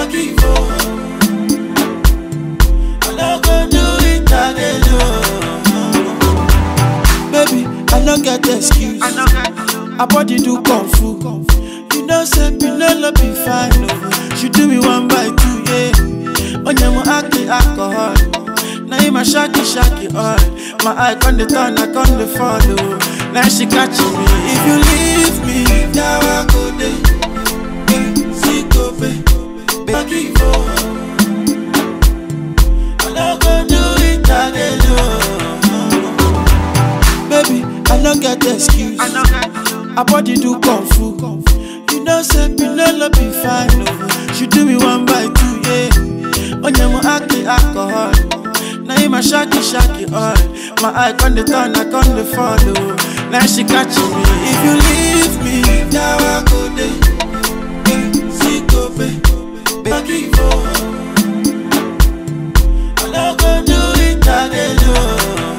give up. I no go do it again, oh. Baby, I no get excuse. I know that. Her body do kung fu. You know, say Pinelo be fine, oh. She do me one by two, yeah. Onyemo acting alcohol. Now in my shaky shaky all. My eye con the turn, I con the follow. Now she catching me. If you leave me, now I go day. See go pay, baby give up. I no go do it again, oh. Baby, I no get excuse. I know that. Her body do kung fu. You know, say Pinelo be fine, oh. She do me one by two, yeah. Onyemo acting alcohol. Now in my shaky shaky all. My eye con the turn, I con the follow. Now she catching me. If you leave me, now I go day. See go pay, baby give up. I no go do it again, oh.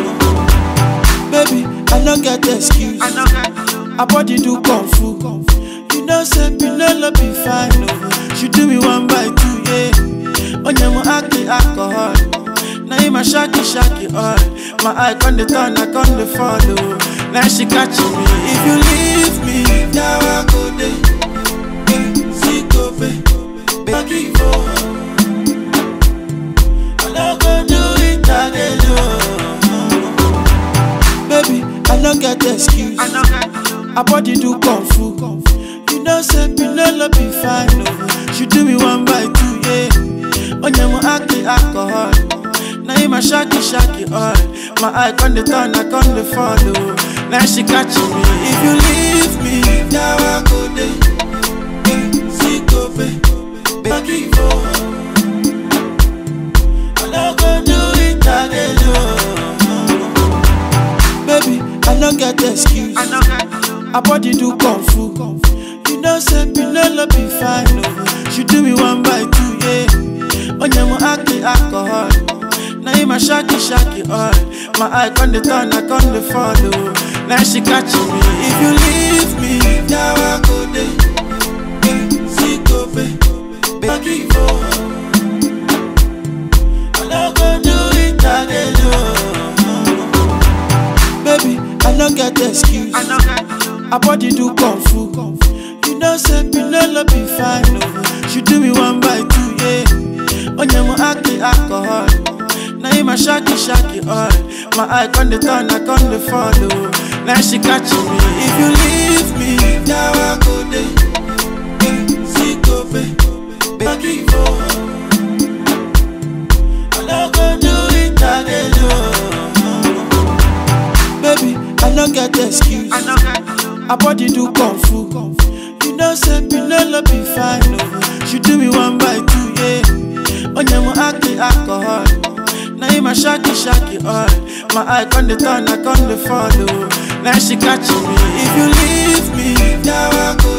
Baby, I no get excuse. I know that. Her body do kung fu. You know, say Pinelo be fine, oh. She do me one by two, yeah. Onyemo acting alcohol. Now in my shaky shaky all. My eye con the turn, I con the follow. Now she catching me. If you leave me, now I go day. See go pay, baby give up. I no go do it again, oh. Baby, I no get excuse. I know that. Her body do kung fu. You know, say Pinelo be fine, oh. She do me one by two, yeah. Onyemo acting alcohol. Now in my shaky shaky all. My eye con the turn, I con the follow. Now she catching me. If you leave me, now I go day. See go pay, baby give up. I no go do it again, oh. Baby, I no get excuse. I know that. Her body do kung fu. You know, say Pinelo be fine, oh. She do me one by two, yeah. Onyemo acting alcohol. Now in my shaky shaky all. My eye con the turn, I con the follow. Now she catching me. If you leave me, now I go day. See go pay, baby give up. I no go do it again, oh. Baby, I no get excuse. I know that. Her body do kung fu. You know, say Pinelo be fine, oh. She do me one by two, yeah. Onyemo acting alcohol. Now in my shaky shaky all. My eye con the turn, I con the follow. Now she catching me. If you leave me, now I go day. See go pay, baby give up. I no go do it again, oh. Baby, I no get excuse. I know that. Her body do kung fu. You know, say Pinelo be fine, oh. She do me one by two, yeah. Onyemo acting alcohol. Now in my shaky shaky all. My eye con the turn, I con the follow. Now she catching me. If you leave me, now I go